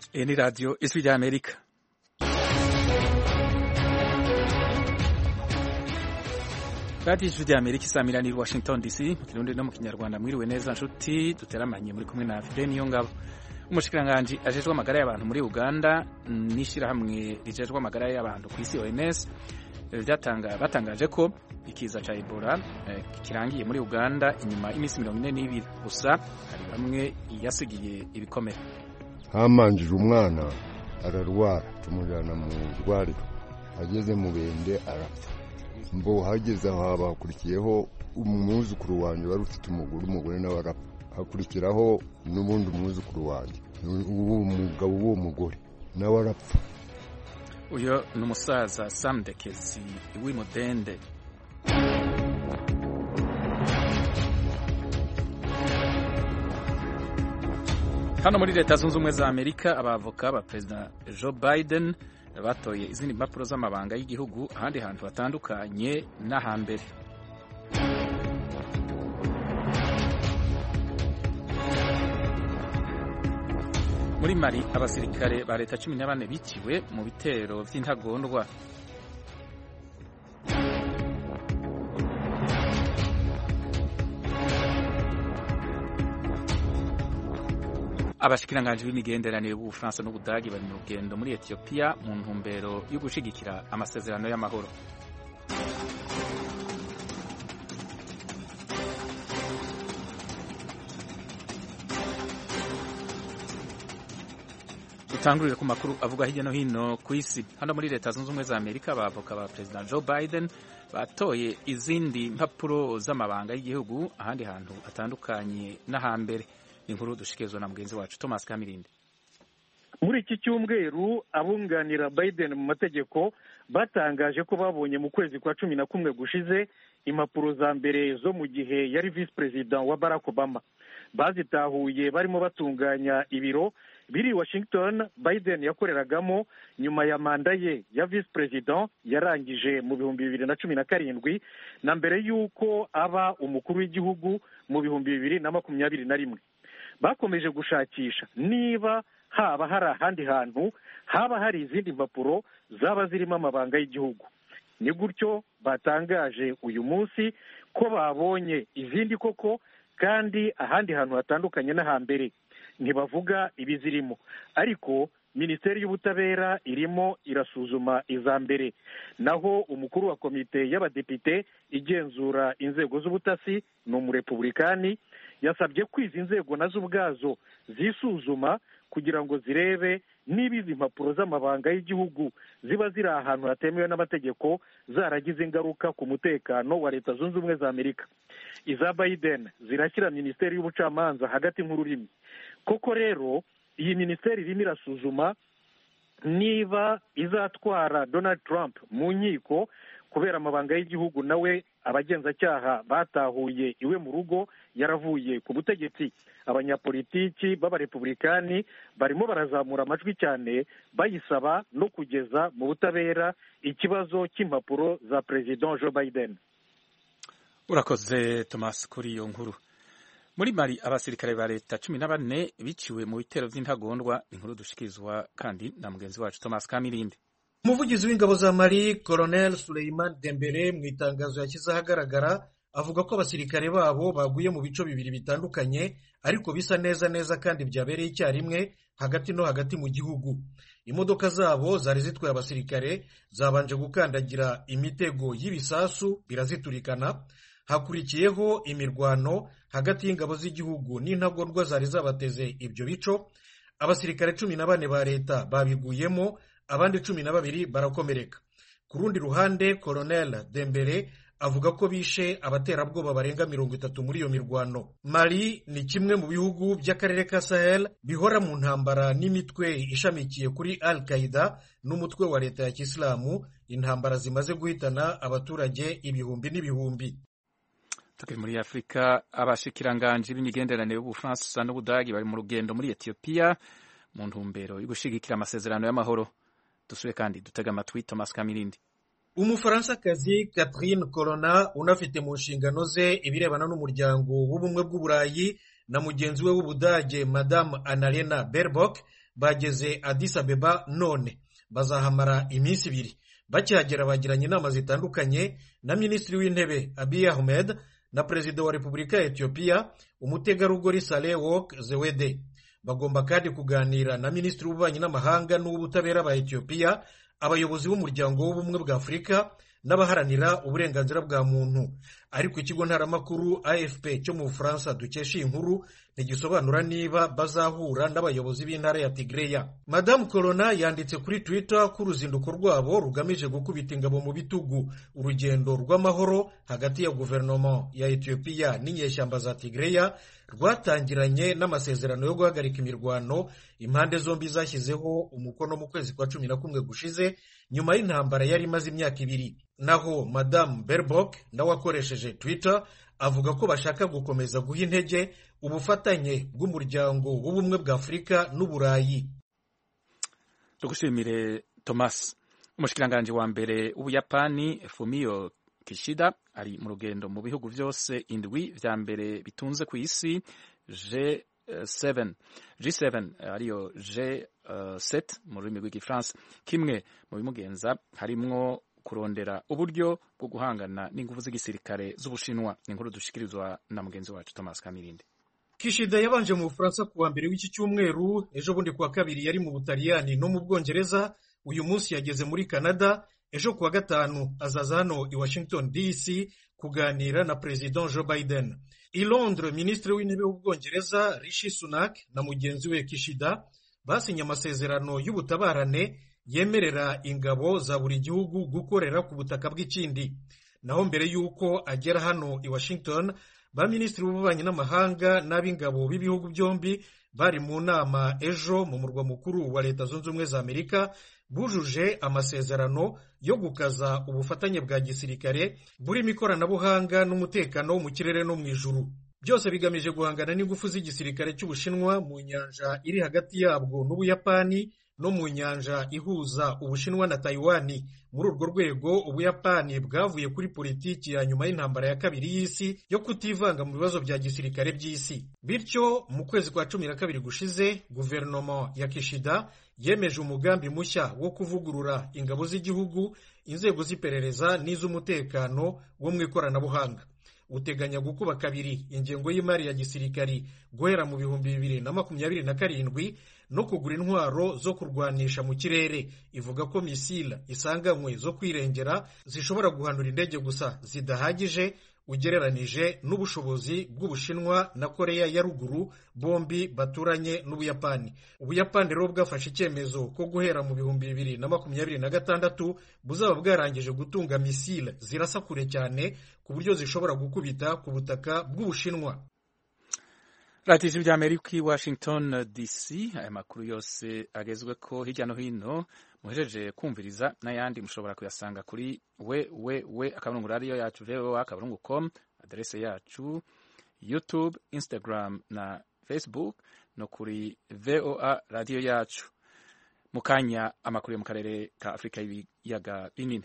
Hii ni Radio Ijwi rya Amerika. Radio Ijwi rya Amerika isamira ni Washington DC mu Kirundi no mu Kinyarwanda mwiriwe neza nshuti duteramanye muri kumwe na Fidel Niyongabo umushikiranganji ajejwe amagara y'abantu muri Uganda n'ishirahamwe rijejwe amagara y'abantu ku isi OMS batangaje ko ikiza ca Ebola eh, kirangiye muri Uganda inyuma y'iminsi mirongo ine n'ibiri gusa hari bamwe yasigiye ibikomere hamanjije umwana ararwara tumujyana mu rwariro ageze mu bende arapfa mbo hageze aho haba hakurikiyeho umwuzukuru wanjye wari ufite umugore umugore nawe arapfa hakurikiraho n'ubundi umwuzukuru wanjye uwo mugabo w'uwo mugore nawe arapfa uyo ni umusaza Sam Dekezi w'imudende hano muri leta zunze ubumwe za amerika abavoka ba perezida joe biden batoye izindi mpapuro z'amabanga y'igihugu ahandi hantu hatandukanye n'ahambere muri mali abasirikare ba leta cumi na bane biciwe mu bitero by'intagondwa abashikiranganji b'imigenderanire b'ubufaransa n'ubudagi bari mu rugendo muri etiyopiya mu ntumbero yo gushigikira amasezerano y'amahoro dutangurire ku makuru avuga hirya no hino ku isi hano muri leta zunze ubumwe za amerika abavoka ba perezida joe biden batoye izindi mpapuro z'amabanga y'igihugu ahandi hantu hatandukanye n'ahambere inkuru dushikirizwa na mugenzi wacu Thomas Kamirindi muri iki cyumweru abunganira Biden mu mategeko batangaje ko babonye mu kwezi kwa cumi na kumwe gushize impapuro za mbere zo mu gihe yari visi perezida wa Barack Obama bazitahuye barimo batunganya ibiro biri Washington Biden yakoreragamo nyuma ya manda ye ya visi perezida yarangije mu bihumbi bibiri na cumi na karindwi na mbere y'uko aba umukuru w'igihugu mu bihumbi bibiri na makumyabiri na rimwe bakomeje gushakisha niba haba hari ahandi hantu haba hari izindi mpapuro zaba zirimo amabanga y'igihugu ni gutyo batangaje uyu munsi ko babonye izindi koko kandi ahandi hantu hatandukanye n'ahambere ntibavuga ibizirimo ariko minisiteri y'ubutabera irimo irasuzuma iza mbere naho umukuru wa komite y'abadepite igenzura inzego z'ubutasi ni umurepubulikani yasabye ko izi nzego nazo ubwazo zisuzuma kugira ngo zirebe niba izi mpapuro z'amabanga y'igihugu ziba ziri ahantu hatemewe n'amategeko zaragize ingaruka ku mutekano wa leta zunze ubumwe za amerika iza biden zirashyira minisiteri y'ubucamanza hagati nk'ururimi koko rero iyi minisiteri irimo irasuzuma niba izatwara donald trump mu nkiko kubera amabanga y'igihugu nawe abagenzacyaha batahuye iwe mu rugo yaravuye ku butegetsi abanyapolitiki b'abarepubulikani barimo barazamura amajwi cyane bayisaba no kugeza mu butabera ikibazo cy'impapuro za perezida joe biden urakoze thomas kuri iyo nkuru muri mari abasirikare ba leta cumi na bane biciwe mu bitero by'intagondwa inkuru dushikirizwa kandi na mugenzi wacu thomas kamirindi umuvugizi w'ingabo za mari colonel suleiman dembere mu itangazo yashyize ahagaragara avuga ko abasirikare babo baguye mu bice bibiri bitandukanye ariko bisa neza neza kandi byabereye icyarimwe hagati no hagati mu gihugu imodoka zabo zari zitwaye abasirikare zabanje gukandagira imitego y'ibisasu biraziturikana hakurikiyeho imirwano hagati y'ingabo z'igihugu n'intagondwa zari zabateze ibyo bico abasirikare cumi na bane ba leta babiguyemo abandi cumi na babiri barakomereka ku rundi ruhande colonel dembere avuga ko bishe abaterabwoba barenga mirongo itatu muri iyo mirwano mali ni kimwe mu bihugu by'akarere ka sahel bihora mu ntambara n'imitwe ishamikiye kuri al qaida n'umutwe wa leta ya kisilamu intambara zimaze guhitana abaturage ibihumbi n'ibihumbi tukiri muri afurika abashikiranganji b'imigenderanire y'ubufaransa n'ubudagi bari mu rugendo muri etiyopiya mu ntumbero yo gushigikira amasezerano y'amahoro dusube kandi dutega amatwi thomas kamirindi umufaransakazi catherine corona unafite mu nshingano ze ibirebana n'umuryango w'ubumwe bw'uburayi na mugenzi we w'ubudage madamu annalena baerbock bageze Addis Abeba none bazahamara iminsi ibiri bakihagera bagiranye inama zitandukanye na minisitiri w'intebe Abiy Ahmed na perezida wa repubulika ya etiyopiya umutegarugori Saleh Work Zewede bagomba kandi kuganira na minisitiri w'ububanyi n'amahanga n'uw'ubutabera ba etiyopiya abayobozi b'umuryango w'ubumwe bwa afurika n'abaharanira uburenganzira bwa muntu ariko ikigo ntaramakuru afp cyo mu bufaransa dukesha iyi nkuru ntigisobanura niba bazahura n'abayobozi b'intara ya tigreya madamu corona yanditse kuri twitter ko uruzinduko rwabo rugamije gukubita ingabo mu bitugu urugendo rw'amahoro hagati ya guverinoma ya etiyopiya n'inyeshyamba za tigreya rwatangiranye n'amasezerano yo guhagarika imirwano impande zombi zashyizeho umukono mu kwezi kwa cumi na kumwe gushize nyuma y'intambara yari imaze imyaka ibiri naho madamu berbok nawe akoresheje twitter avuga ko bashaka gukomeza guha intege ubufatanye bw'umuryango w'ubumwe bwa afurika n'uburayi tugushimire thomas umushikiranganji wa mbere w'ubuyapani fumio kishida ari mu rugendo mu bihugu byose indwi vya mbere bitunze ku isi G7 G7 ariyo G7 mu rurimi rw'igifaransa kimwe mu bimugenza harimwo kurondera uburyo bwo guhangana n'ingufu z'igisirikare z'ubushinwa ni inkuru dushikirizwa na mugenzi wacu Thomas Kamirinde Kishida yabanje mu Bufaransa kuwa mbere w'iki cyumweru ejo bundi kuwa kabiri yari mu Butaliyani no mu Bwongereza uyu munsi yageze muri Canada ejo kuwa gatanu azaza hano i Washington DC kuganira na President Joe Biden i Londres Minisitiri w'intebe w'Ubwongereza Rishi Sunak na mugenzi we Kishida basinye amasezerano y'ubutabarane yemerera ingabo za buri gihugu gukorera ku butaka bw'ikindi naho mbere y'uko agera hano i Washington ba minisitiri b'ububanyi n'amahanga n'ab'ingabo b'ibihugu byombi bari mu nama ejo mu murwa mukuru wa leta zunze ubumwe za amerika bujuje amasezerano yo gukaza ubufatanye bwa gisirikare burimo ikoranabuhanga n'umutekano wo mu kirere no mu ijuru byose bigamije guhangana n'ingufu z'igisirikare cy'ubushinwa mu nyanja iri hagati yabwo n'ubuyapani no mu nyanja ihuza ubushinwa na tayiwani muri urwo rwego ubuyapani bwavuye kuri politiki ya nyuma y'intambara ya kabiri y'isi yo kutivanga mu bibazo bya gisirikare by'isi bityo mu kwezi kwa cumi na kabiri gushize guverinoma ya kishida yemeje umugambi mushya wo kuvugurura ingabo z'igihugu inzego z'iperereza n'iz'umutekano wo mu ikoranabuhanga uteganya gukuba kabiri ingengo y'imari ya gisirikari guhera mu bihumbi bibiri na makumyabiri na karindwi no kugura intwaro zo kurwanisha mu kirere ivuga ko misile isanganywe zo kwirengera zishobora guhanura indege gusa zidahagije ugereranije n'ubushobozi bw'ubushinwa na koreya ya ruguru bombi baturanye n'ubuyapani ubuyapani rero bwafashe icyemezo ko guhera mu bihumbi bibiri na makumyabiri na gatandatu buzaba bwarangije gutunga misile zirasa kure cyane ku buryo zishobora gukubita ku butaka bw'ubushinwa radiyo ijwi ry'amerika i washington dc aya makuru yose agezwe ko hirya no hino muhejeje kumviriza n'ayandi mushobora kuyasanga kuri we we we akaburungu radiyo yacu voa akaburungu com aderese yacu youtube instagram na facebook no kuri voa radiyo yacu mu kanya amakuru yo mu karere ka afurika y'ibiyaga binini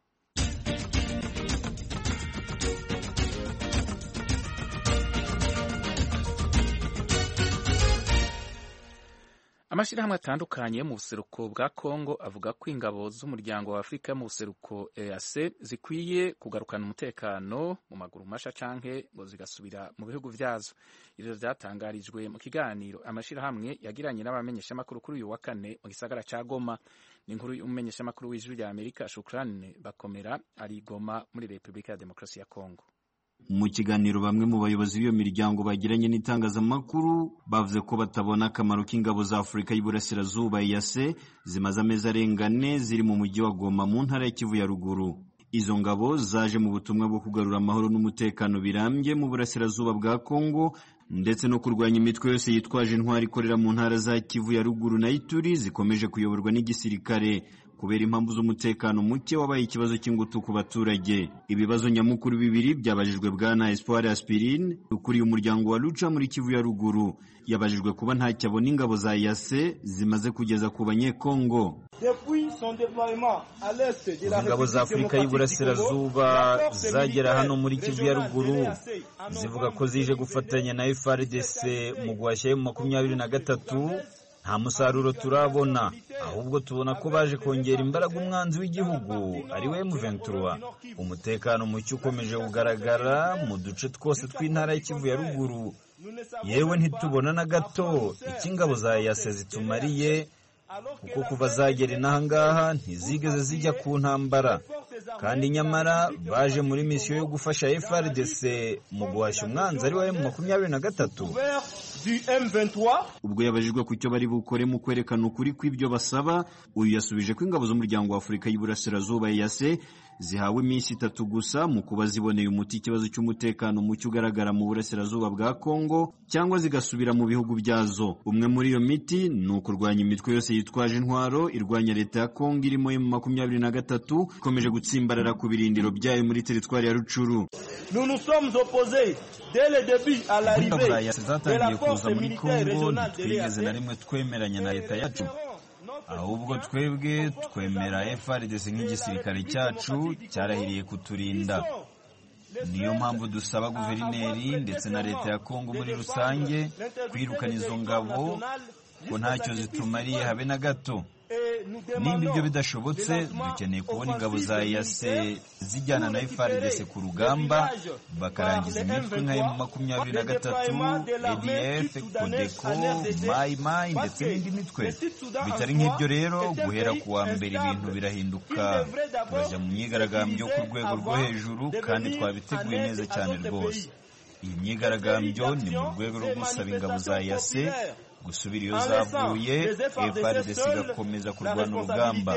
amashyirahamwe atandukanye yo mu buseruko bwa kongo avuga ko ingabo z'umuryango wa afurika yo mu buseruko eac zikwiye kugarukana umutekano mu maguru masha canke ngo zigasubira mu bihugu vyazo ivyo vyatangarijwe mu kiganiro amashyirahamwe yagiranye n'abamenyeshamakuru kuri uyu wa kane mu gisagara ca goma ni inkuru y'umumenyeshamakuru w'ijwi rya amerika shukrani bakomera ari goma muri repubulika ya demokarasi ya kongo mu kiganiro bamwe mu bayobozi b'iyo miryango bagiranye n'itangazamakuru bavuze ko batabona akamaro k'ingabo za afurika y'iburasirazuba yase zimaze amezi arenga ane ziri mu mujyi wa goma mu ntara ya kivu ya ruguru izo ngabo zaje mu butumwa bwo kugarura amahoro n'umutekano birambye mu burasirazuba bwa kongo ndetse no kurwanya imitwe yose yitwaje intwari ikorera mu ntara za kivu ya ruguru na ituri zikomeje kuyoborwa n'igisirikare kubera impamvu z'umutekano muke wabaye ikibazo cy'ingutu ku baturage ibibazo nyamukuru bibiri byabajijwe bwana espoir aspirine ukuriye umuryango wa luca muri kivu ya ruguru yabajijwe kuba ntacyo abona ingabo za yase zimaze kugeza ku banyekongo ingabo za afurika y'iburasirazuba zagera hano muri kivu ya ruguru zivuga ko zije gufatanya na frdc mu guhashya mu makumyabiri na gatatu nta musaruro turabona ahubwo tubona ko baje kongera imbaraga umwanzi w'igihugu ari we M23 umutekano muke ukomeje kugaragara mu duce twose tw'intara y'Ikivu ya ruguru yewe ntitubona na gato icyo ingabo za yase zitumariye kuko kuva zagera inaha ngaha ntizigeze zijya ku ntambara kandi nyamara baje muri misiyo yo gufasha FRDC mu guhashya umwanzi ari wa makumyabiri na gatatu ubwo yabajijwe ku cyo bari bukore mu kwerekana ukuri kw'ibyo basaba uyu yasubije ko ingabo z'umuryango wa Afurika y'Iburasirazuba EAC zihawe iminsi itatu gusa mu kuba ziboneye umuti ikibazo cy'umutekano muke ugaragara mu burasirazuba bwa Kongo cyangwa zigasubira mu bihugu byazo umwe muri iyo miti ni ukurwanya imitwe yose yitwaje intwaro irwanya leta ya Kongo irimo mu makumyabiri na gatatu ikomeje gutsimbarara ku birindiro byayo muri teritwari ya Rucuru ingabo za yase zatangiye kuza muri Kongo ntitwigeze na rimwe twemeranya na leta yacu ahubwo twebwe twemera FRDC nk'igisirikare cyacu cyarahiriye kuturinda niyo mpamvu dusaba guverineri ndetse na leta ya Kongo muri rusange kwirukana izo ngabo ko ntacyo zitumariye habe na gato nimba ibyo bidashobotse dukeneye kubona ingabo za yase zijyana na FRDC ku rugamba bakarangiza imitwe nka emu makumyabiri na gatatu ADF Codeco Mai Mai ndetse n'indi mitwe bitari nk'ibyo rero guhera ku wa mbere ibintu birahinduka turajya mu myigaragambyo ku rwego rwo hejuru kandi twabiteguye neza cyane rwose iyi myigaragambyo ni mu rwego rwo gusaba ingabo za yase gusubira iyo zavuye FARDC igakomeza kurwana urugamba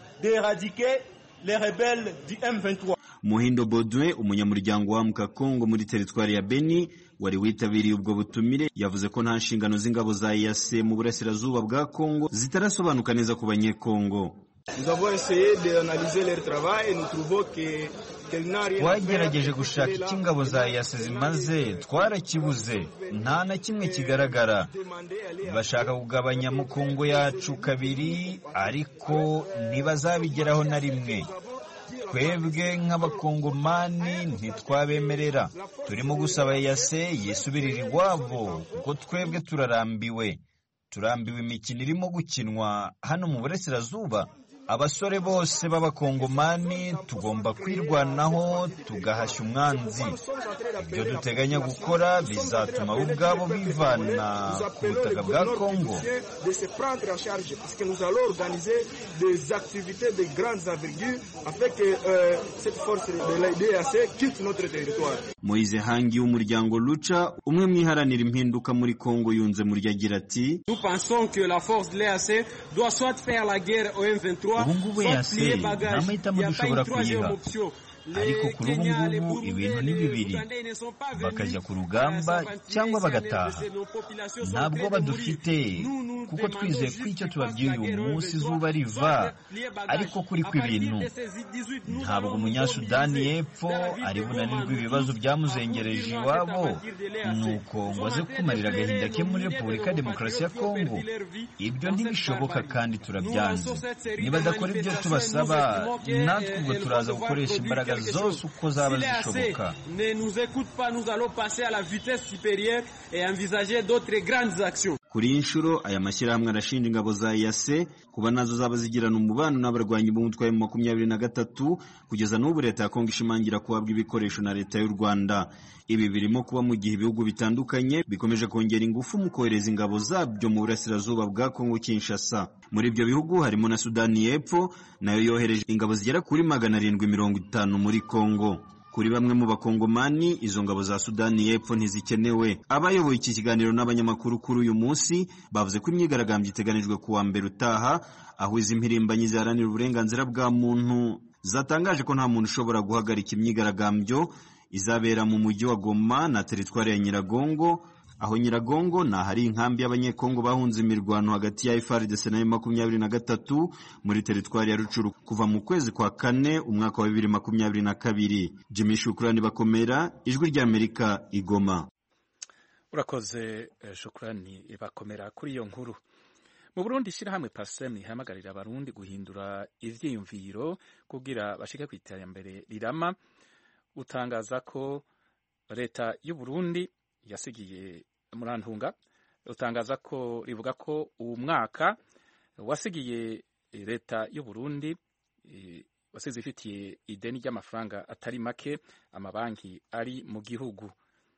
Muhindo Baudouin umunyamuryango wa Muka Kongo muri teritwari ya Beni wari witabiriye ubwo butumire yavuze ko nta nshingano z'ingabo za EAC mu burasirazuba bwa Kongo zitarasobanuka neza ku banyekongo twagerageje gushaka icyo ingabo za yase zimaze twarakibuze nta na kimwe kigaragara bashaka kugabanya mukongo yacu kabiri ariko ntibazabigeraho na rimwe twebwe nk'abakongomani ntitwabemerera turimo gusaba yase yisubirira iwabo kuko twebwe turarambiwe turambiwe imikino irimo gukinwa hano mu burasirazuba abasore bose b'abakongomani tugomba kwirwanaho tugahashya umwanzi ibyo duteganya gukora bizatuma bo ubwabo bivana ku butaka bwa kongo Moise Hangi w'umuryango Lucha umwe mu iharanira impinduka muri Kongo yunze muri agira ati ubu ngubu yase nta mahitamo dushobora kuyiha ariko kuri ubu ngubu ibintu ni bibiri bakajya ku rugamba cyangwa bagataha ntabwo badufite kuko twizeye ko icyo tubabwiye uyu munsi izuba riva ariko kuri kw'ibintu ntabwo umunyasudani y'epfo ari bunanirwe ibibazo byamuzengereje iwabo nuko ngo aze kumarira agahinda ke muri repubulika ya demokarasi ya kongo ibyo ntibishoboka kandi turabyanze nibadakora ibyo tubasaba natwe ubwo turaza gukoresha imbaraga zose uko zaba zishoboka kuri iyi nshuro aya mashyirahamwe arashinja ingabo za yase kuba nazo zaba zigirana umubano n'abarwanyi b'umutwe wa makumyabiri na gatatu kugeza n'ubu leta ya kongo ishimangira kuhabwa ibikoresho na leta y'u rwanda ibi birimo kuba mu gihe ibihugu bitandukanye bikomeje kongera ingufu mu kohereza ingabo zabyo mu burasirazuba bwa kongo kinshasa muri ibyo bihugu harimo na sudani y'epfo nayo yohereje ingabo zigera kuri magana arindwi mirongo itanu muri kongo kuri bamwe mu bakongomani izo ngabo za sudani y'epfo ntizikenewe abayoboye iki kiganiro n'abanyamakuru kuri uyu munsi bavuze ko imyigaragambyo iteganijwe ku wa mbere utaha aho izi mpirimbanyi ziharanira uburenganzira bwa muntu zatangaje ko nta muntu ushobora guhagarika imyigaragambyo izabera mu mujyi wa goma na teritwari ya nyiragongo aho nyiragongo ni ahari inkambi y'abanyekongo bahunze imirwano hagati ya FARDC na makumyabiri na gatatu muri teritwari ya Rucuru kuva mu kwezi kwa kane umwaka wa bibiri makumyabiri na kabiri Jimmy Shukrani bakomera ijwi ry'Amerika igoma urakoze shukrani bakomera kuri iyo nkuru mu Burundi ishyirahamwe PASEM ihamagarira abarundi guhindura ivyiyumviro kugira bashike ku iterambere rirama utangaza ko leta y'u Burundi yasigiye murantunga rutangaza ko rivuga ko uwo mwaka wasigiye leta y'u Burundi wasize ifitiye ideni ry'amafaranga atari make amabanki ari mu gihugu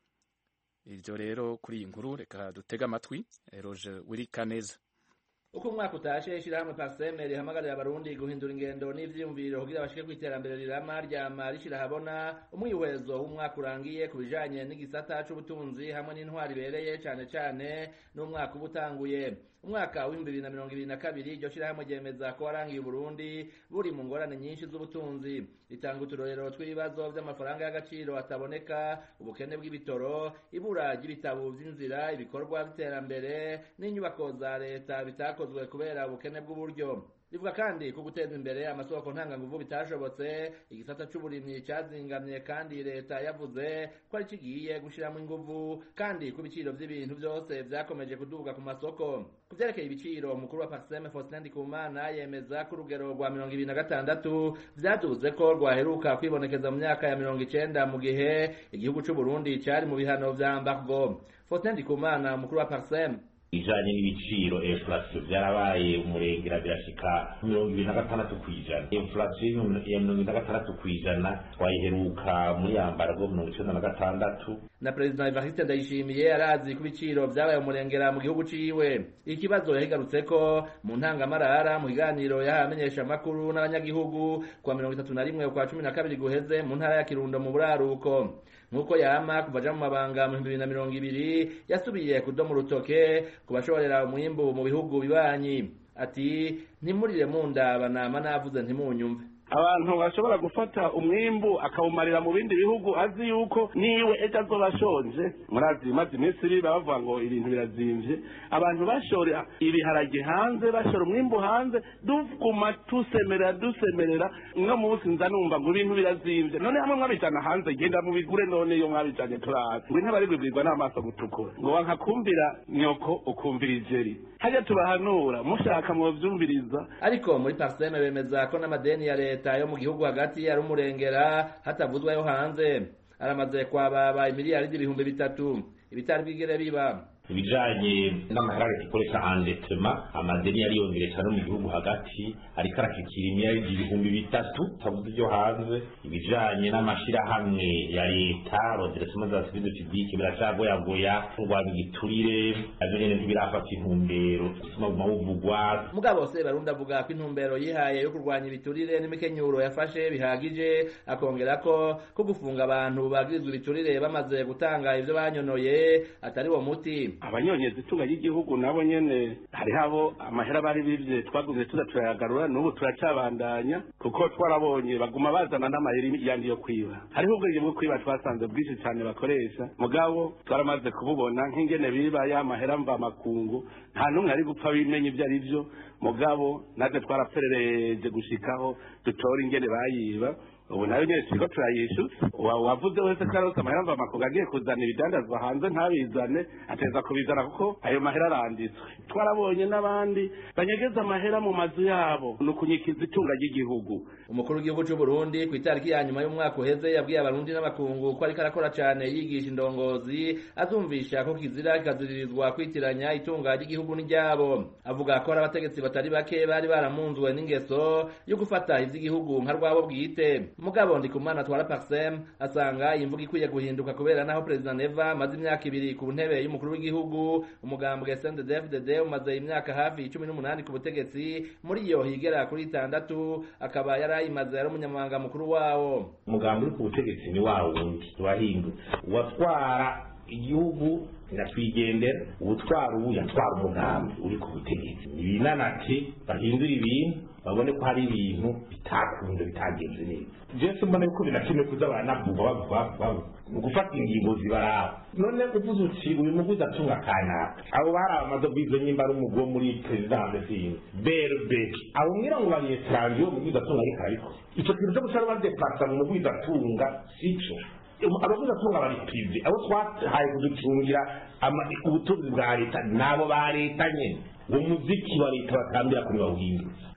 ibyo rero kuri iyi nkuru reka dutege amatwi roje wirikaneza uko umwaka utashe ishyirahamwe parseme rihamagarira abarundi guhindura ingendo n'ivyiyumviro kugira bashike ku iterambere rirama ryama rishira habona umwihwezo w'umwaka urangiye ku bijanye n'igisata c'ubutunzi hamwe n'intwari ibereye cane cane n'umwaka uba utanguye umwaka w'ibihumbi bibiri na mirongo ibiri na kabiri iryo shirahamwe ryemeza ko warangiye uburundi buri mu ngorane nyinshi z'ubutunzi ritanga uturorero tw'ibibazo vy'amafaranga y'agaciro ataboneka ubukene bw'ibitoro ibura ry'ibitabo vy'inzira ibikorwa vy'iterambere n'inyubako za leta bitakozwe kubera ubukene bw'uburyo rivuga kandi ko guteza imbere amasoko ntanganguvu bitashobotse igisata c'uburimyi cazingamye kandi leta yavuze ko ari kigiye gushiramo inguvu kandi ku biciro vy'ibintu vyose vyakomeje kuduga ku masoko ku vyerekeye ibiciro umukuru wa parseme faustin ndikumana yemeza ko urugero rwa mirongo ibiri na gatandatu vyaduze ko rwaheruka kwibonekeza mu myaka ya mirongo icenda mu gihe igihugu c'uburundi cari mu bihano vya embargo faustin ndikumana umukuru wa parseme ibijanye n'ibiciro inflation vyarabaye umurengera birashika mirongo ibiri na gatandatu kw'ijana inflation ya mirongo ibiri na gatandatu kw'ijana twayiheruka muri yambargo mirongo icenda na gatandatu na perezida evariste ndayishimiye arazi ko ibiciro vyabaye umurengera mu gihugu ciwe ikibazo yahigarutseko mu ntangamarara mu kiganiro yahaye amenyesha amakuru n'abanyagihugu kwa mirongo itatu na rimwe kwa cumi na kabiri guheze mu ntara ya kirundo mu buraruko nk'uko yama kuva aja mu mabanga mu bihumbi bibiri na mirongo ibiri yasubiye kudoma urutoke ku bashorera umwimbu mu bihugu bibanyi ati ntimurire mundaba nama navuze ntimunyumve abantu bashobora gufata umwimbu akawumarira mu bindi bihugu azi yuko niwe ejo azoba ashonje murazi maze iminsi iri bavuga ngo ibintu birazimvye abantu bashora ibiharage hanze bashora umwimbu hanze duguma tusemerera dusemerera no munsi nza numva ngo ibintu birazimvye none hamwe mwabijana hanze genda mubigure none iyo mwabijanye turazi ngo intebe aribwibwirwa n'amaso gutukura ngo wanka kumvira nyoko ukumvira ijeri harya tubahanura mushaka muvyumviriza ariko muri parseme bemeza ko n'amadeni ya leta leta yo mu gihugu hagati ari umurengera hatavuzwa yo hanze aramaze kwababa imiliyaridi ibihumbi bitatu ibitari bwigere biba ibijanye n'amahera leta ikoresha endetema amadeni yariyongere cyane mu gihugu hagati ariko arashikira imiliyaridi ibihumbi bitatu tavuze ibyo hanze ibijanye n'amashirahamwe ya leta roderesema za service publique biracagoyagoya kurwanya igiturire navyo nyene ntibirafata intumbero bituma buvugwa mugabo se barundi avuga ko intumbero yihaye yo kurwanya ibiturire n'imikenyuro yafashe bihagije akongera ko ko gufunga abantu bagirizwa ibiturire bamaze gutanga ivyo banyonoye atari wo muti abanyonyeza itunga ry'igihugu nabo nyene hariho abo amahera bari bivye twagumye tuza turayagarura n'ubu turacabandanya kuko twarabonye baguma bazana n'amayeri yandi yo kwiba hariho ubwenge bwo kwiba twasanze bwinshi cyane bakoresha mugabo twaramaze kububona nk'ingene biba ya mahera mva makungu nta n'umwe ari gupfa bimenya ibyo ari byo mugabo natwe twaraperereje gushikaho dutora ingene bayiba ubu nayo nyine turiko turayishyuza wavuze wese ko arose amahera mva makungu agiye kuzana ibidandazwa hanze ntabizane ateza kubizana kuko ayo mahera aranditswe twarabonye n'abandi banyegeza amahera mu mazu yabo ni ukunyikiza itunga ry'igihugu umukuru w'igihugu cy'u Burundi ku itariki ya nyuma y'umwaka uheze yabwiye abarundi n'abakungu ko ariko arakora cyane yigisha indongozi azumvisha ko kizira kikaziririzwa kwitiranya itunga ry'igihugu n'iryabo avuga ko hari abategetsi batari bake bari baramunzwe n'ingeso yo gufata ivy'igihugu nka rwabo bwite mugabo ndikumana twara parsem asanga iyi mvuga ikwiye guhinduka kubera naho perezida neva amaze imyaka ibiri ku ntebe y'umukuru w'igihugu umugambwe sndfdd umaze imyaka hafi cumi n'umunani ku butegetsi muri iyo higera kuri itandatu akaba yari ayimaze yari umunyamabanga mukuru wawo umugambi uri ku butegetsi ni wa wundi wahindutse uwatwara igihugu nyakwigendera ubutwara ubu yatwara umugambi uri ku butegetsi ibinanate bahindura ibintu babone ko hari ibintu bitakunze bitagenze neza jesu mbona yuko binakimwe kuza baranavuga bavuga bavuga ni ugufata ingingo zibaraba none uvuze uti uyu muguzi atunga kanaka abo bari abamaze bwizo nyimba ari umugwi wo muri perezidanse sinzi berbeki abo mwira ngo bari etranje uwo muguzi atunga ariko arabikora ico kintu cyo guca badeplasa mu muguzi atunga sico abaguzi atunga bari prive abo twahaye kuducungira ubutunzi bwa leta nabo ba leta nyene uwo muziki wa leta batambira kuri bawuhindura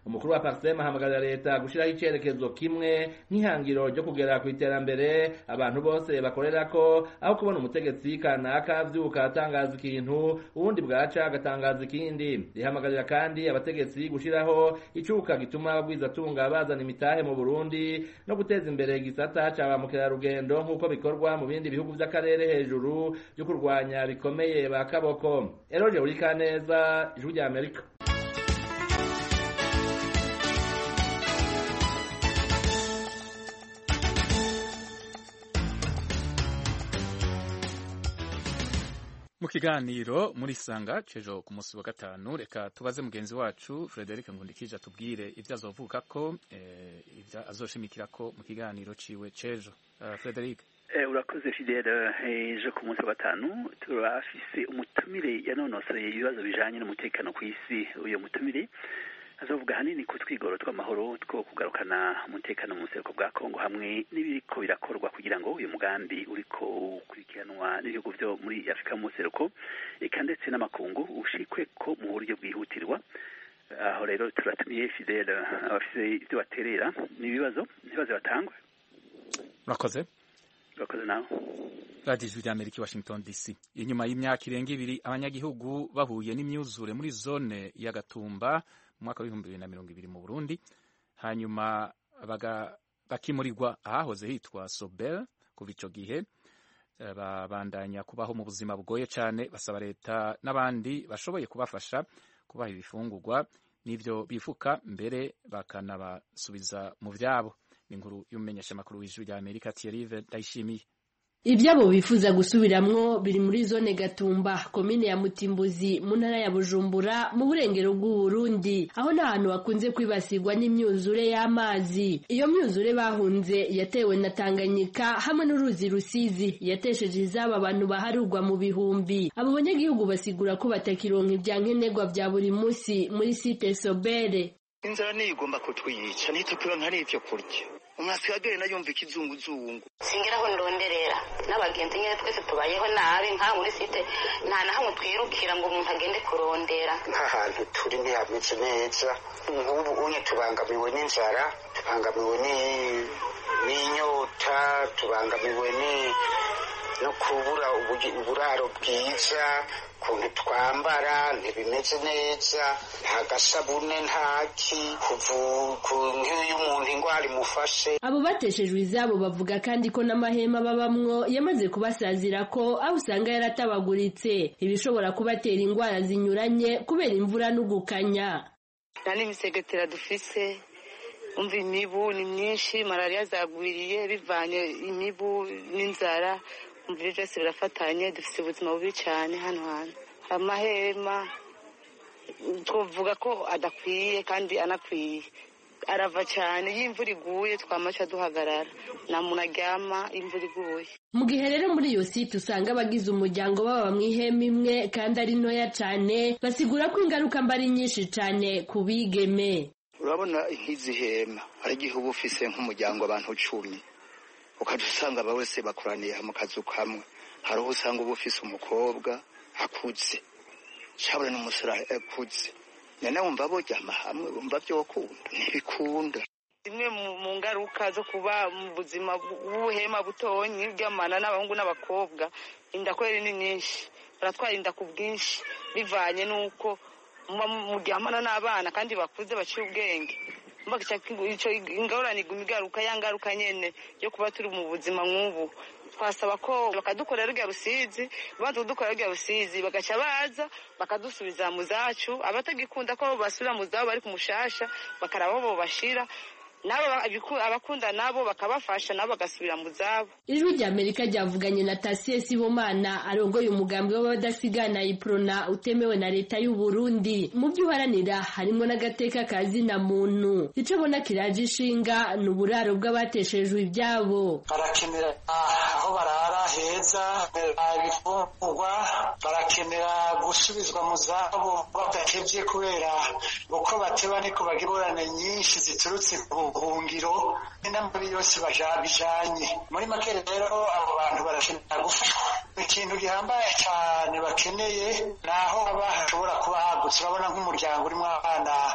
umukuru wa parsem ahamagarira leta gushyiraho icyerekezo kimwe nk'ihangiro ryo kugera ku iterambere abantu bose bakorera ko aho kubona umutegetsi kanaka avyuka atangaza ikintu ubundi bwaca agatangaza ikindi rihamagarira kandi abategetsi gushyiraho icuka gituma abagwizatunga bazana imitahe mu burundi no guteza imbere igisata ca ba mukerarugendo nk'uko bikorwa mu bindi bihugu vy'akarere hejuru byo kurwanya bikomeye ba kaboko eroje urikaneza ijwi rya amerika mu kiganiro muri sanga cejo ku munsi wa gatanu reka tubaze mugenzi wacu Frederic Ngundikije atubwire ibyo azovuga ko eh, ibyo azoshimikira ko mu kiganiro ciwe cejo uh, Frederic Eh, urakoze fidele ejo ku munsi wa gatanu turafise umutumire yanonosoye ibibazo bijanye n'umutekano ku isi uyo mutumire azovuga hanini ku twigoro tw'amahoro two kugarukana umutekano mu buseruko bwa kongo hamwe n'ibiriko birakorwa kugira ngo uyu mugambi uriko ukurikiranwa n'ibihugu vyo muri afurika mu buseruko eka ndetse n'amakungu ushikwe ko mu buryo bwihutirwa aho rero turatumiye fidele abafise ivyo baterera n'ibibazo n'ibibazo batangwe urakoze urakoze nawe radiyo ijwi ry'amerika i washington dc inyuma y'imyaka irenga ibiri abanyagihugu bahuye n'imyuzure muri zone ya gatumba mu mwaka w'ibihumbi bibiri na mirongo ibiri mu burundi hanyuma baga- bakimurirwa ahahoze hitwa sobel kuva ico gihe eh, babandanya kubaho mu buzima bugoye cane basaba leta n'abandi bashoboye kubafasha kubaha ibifungurwa n'ivyo bifuka mbere bakanabasubiza mu vyabo ni inkuru y'umumenyeshamakuru w'ijwi rya amerika thierry ndayishimiye ibyabo bifuza gusubiramwo biri muri zone gatumba komine ya mutimbuzi mu ntara ya bujumbura mu burengero bw'uburundi aho n'ahantu hakunze kwibasirwa n'imyuzure y'amazi iyo myuzure bahunze yatewe na tanganyika hamwe n'uruzi rusizi yatesheje izabo abantu baharurwa mu bihumbi abo banyagihugu basigura ko batakironka ibya nkenerwa bya buri munsi muri site sobere inzara niyo igomba kutwiyica ntitukironka n'ivyo kurya umwasi agenda yumva ikizunguzungu singira aho ndonderera n'abagenzi nyine twese tubayeho nabi nka muri site nta na hamwe twirukira ngo umuntu agende kurondera nk'ahantu turi ntihameze neza nk'ubu unye tubangamiwe n'inzara tubangamiwe ni- n'inyota tubangamiwe ni- no kubura ubugi- uburaro bwiza ukuntu twambara ntibimeze neza nta gasabune ntaki kuvu- ku- nk'iyo umuntu indwara imufashe abo bateshejwe izabo bavuga kandi ko n'amahema babamwo yamaze kubasazira ko aho usanga yaratabaguritse ibishobora kubatera indwara zinyuranye kubera imvura n'ugukanya nta n'imisegetera dufise umva imibu ni myinshi malariya zagwiriye bivanye imibu n'inzara umva ibyo byose birafatanye dufite ubuzima bubi cyane hano hantu amahema twavuga ko adakwiye kandi anakwiye arava cyane iyo imvura iguye twamaca duhagarara nta muntu aryama iyo imvura iguye mu gihe rero muri iyo site usanga abagize umuryango baba mu ihema imwe kandi ari ntoya cyane basigura ko ingaruka mba ari nyinshi cyane ku bigeme urabona nk'izi hema hari igihe uba ufise nk'umuryango abantu cumi ukajya usanga aba wese bakoraniye mu kazu kamwe hari uwo usanga uba ufise umukobwa akuze cyabura n'umusore akuze none wumva boryama hamwe wumva byokunda ntibikunda zimwe mu- mu ngaruka zo kuba mu buzima bw'ubuhema butonyi bw'amana n'abahungu n'abakobwa inda kweri ni nyinshi baratwara inda ku bwinshi bivanye n'uko muba muryamana n'abana kandi bakuze baciye ubwenge Mba ico- ico ingorane iguma igaruka ya ngaruka nyene yo kuba turi mu buzima nk'ubu twasaba ko bakadukorera rya rusizi banza kudukorera rya rusizi bagaca baza bakadusubiza mu zacu abatagikunda ko basubira mu zabo bari ku mushasha bakaraba aho bobashira nabo abiku- abakunda nabo bakabafasha nabo bagasubira mu zabo ijwi rya amerika ryavuganye na tasiye sibomana arongoye umugambi w'abadasigana iprona utemewe na leta y'u Burundi mu byo uharanira harimo n'agateka ka zina muntu ico abona kiraje ishinga ni uburaro bw'abateshejwe ibyabo barakenera aho barara heza ibifungurwa barakenera gusubizwa mu zabo badatevye kubera uko bateba niko bagira ingorane nyinshi ziturutse ku buhungiro n'amabi yose baja- bijanye muri make rero abo bantu barakenera gufashwa ikintu gihambaye cyane bakeneye ni aho haba hashobora kuba hagutse urabona nk'umuryango urimo abana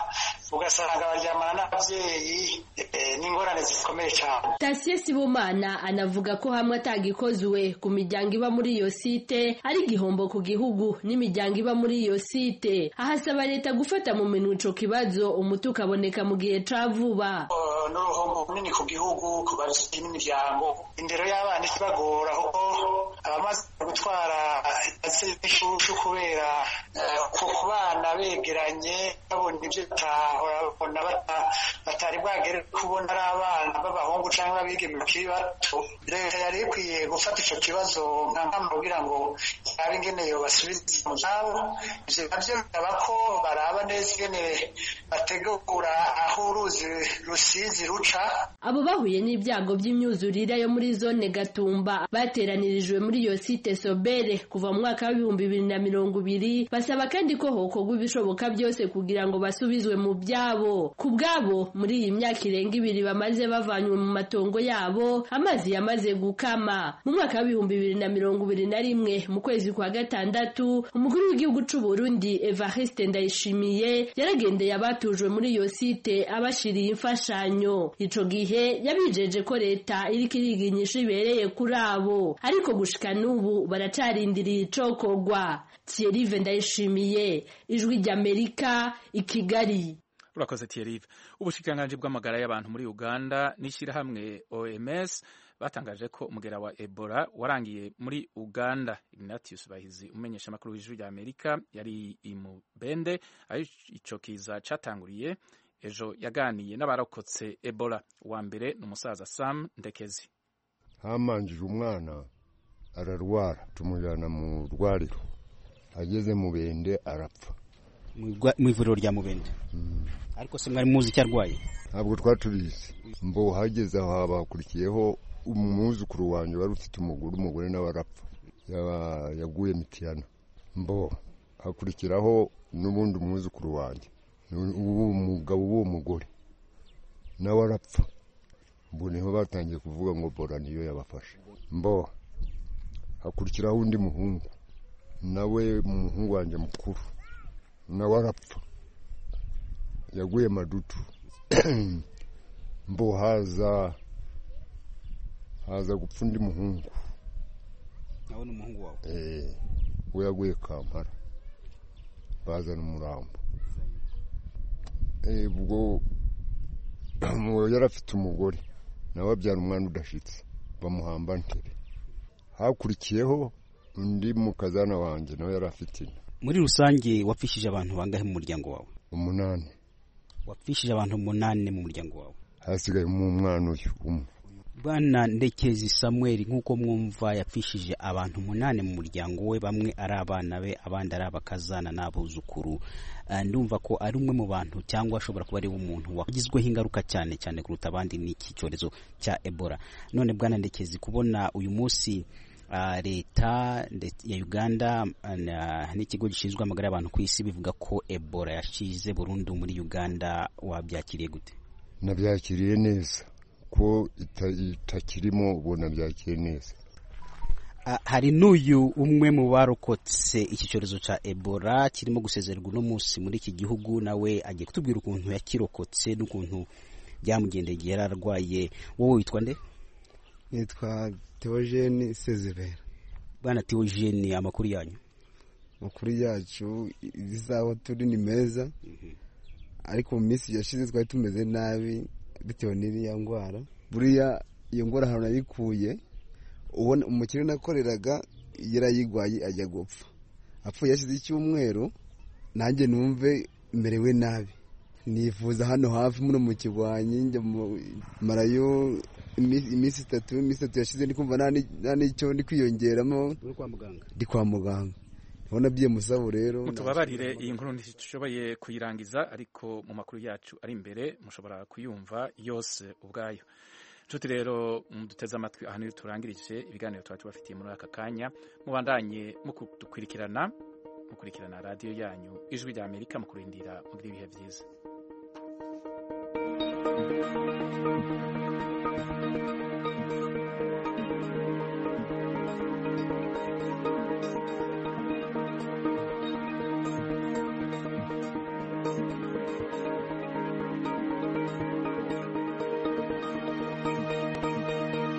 ugasanga baryamana n'ababyeyi n'ingorane zikomeye cyane tasiye sibomana anavuga ko hamwe atagikozwe ku miryango iba muri iyo site ari igihombo ku gihugu n'imiryango iba muri iyo site ahasaba leta gufata mu minwe ico kibazo umuti ukaboneka mu gihe ca vuba n'uruhombo runini ku gihugu ku babyeyi n'imiryango indero y'abana ikibagora kuko abamaze gutwara ishushu kubera ku bana begeranye babona ibyo batahora babona batari bwagere kubona ari abana b'abahungu cyangwa abigeme bakiri bato leta yari ikwiye gufata icyo kibazo nka mpamvu kugira ngo yabe ingene basubiza mu zabo ivyo navyo bisaba ko baraba neza ingene bategura aho uruzi rusizi ruca abo bahuye n'ibyago by'imyuzurire yo muri zone gatumba bateranirijwe muri iyo site sobere kuva mu mwaka w'ibihumbi bibiri na mirongo ibiri basaba kandi ko hokorwa ibishoboka byose kugira ngo basubizwe mu byabo ku bwabo muri iyi myaka irenga ibiri bamaze bavanywe mu matongo yabo amazi yamaze gukama mu mwaka w'ibihumbi bibiri na mirongo ibiri na rimwe mu kwezi kwa gatandatu umukuru w'igihugu c'u Burundi Evariste Ndayishimiye yaragendeye abatujwe muri iyo site abashiriye imfashanyo ico gihe yabijeje ko leta iriko iriga inyishu ibereye kuri abo ariko gushika n'ubu baracarindiriye icokorwa Thierry Ndayishimiye ijwi ry'Amerika i Kigali urakoze Thierry ubushikiranganji bw'amagara y'abantu muri Uganda n'ishyirahamwe OMS batangaje ko umugera wa Ebola warangiye muri Uganda Ignatius Bahizi umenyesha makuru w'ijwi rya Amerika yari imubende aho ico kiza catanguriye ejo yaganiye n'abarokotse Ebola uwa mbere ni umusaza Sam Ndekezi hamanjije umwana ararwara tumujyana mu rwariro ageze mu bende arapfa mu ivuriro rya mubende ariko se mwari muzi icyo arwaye ntabwo twatubizi mbo hageze aho habakurikiyeho umwuzukuru wanjye wari ufite umugore umugore nawe arapfa yaguye mitiyana mbo hakurikiraho n'ubundi umwuzukuru wanjye uwo mugabo w'uwo mugore nawe arapfa ubu niho batangiye kuvuga ngo bora niyo yabafashe mbo hakurikiraho undi muhungu nawe umuhungu wanjye mukuru nawe arapfa yaguye madutu mbo haza haza gupfa undi muhungu nawe ni umuhungu wawe eh we yaguye kampara bazana umurambo eh ubwo yari afite umugore nawe abyara umwana udashitse bamuhamba ntere hakurikiyeho undi mukazana wanjye nawe yari afite inda muri rusange wapfishije abantu bangahe mu muryango wawe umunani wapfishije abantu umunani mu muryango wawe hasigaye umwana uyu umwe bwana ndekezi samuel nk'uko mwumva yapfishije abantu umunani mu muryango we bamwe ari abana be abandi ari abakazana n'abuzukuru ndumva ko ari umwe mu bantu cyangwa ashobora kuba ari umuntu wagizweho ingaruka cyane cyane kuruta abandi n'iki cyorezo cya ebola none bwana ndekezi kubona uyu munsi leta ya uganda n'ikigo gishinzwe amagara y'abantu ku isi bivuga ko ebola yashize burundu muri uganda wabyakiriye gute nabyakiriye neza ko itakirimo ubona byakiriye neza hari n'uyu umwe mu barokotse iki cyorezo cya ebola kirimo gusezererwa uno munsi muri iki gihugu nawe agiye kutubwira ukuntu yakirokotse n'ukuntu byamugendeye igihe yari arwaye wowe witwa nde nitwa teogene sezibera bwana teogene amakuru yanyu amakuru yacu izaho turi ni meza ariko mu minsi yashize twari tumeze nabi bitewe n'iriya ndwara buriya iyo ndwara ahantu nayikuye ubona umukire nakoreraga yarayigwaye ajya gupfa apfuye yashize icyumweru nanjye numve merewe nabi nifuza hano hafi muno mu kigwanyi njya marayo iminsi itatu iminsi itatu yashize ndi kumva nta n'icyo ndi kwiyongeramo ndi kwa muganga urabona byiye musabo rero mutubabarire iyi nkuru ntishoboye kuyirangiza ariko mu makuru yacu ari imbere mushobora kuyumva yose ubwayo nshuti rero duteze amatwi aha niyo turangirije ibiganiro tuba tubafitiye muri aka kanya mubandanye mukudukurikirana mukurikirana radiyo yanyu ijwi rya amerika mukurindira muri ibihe byiza thank you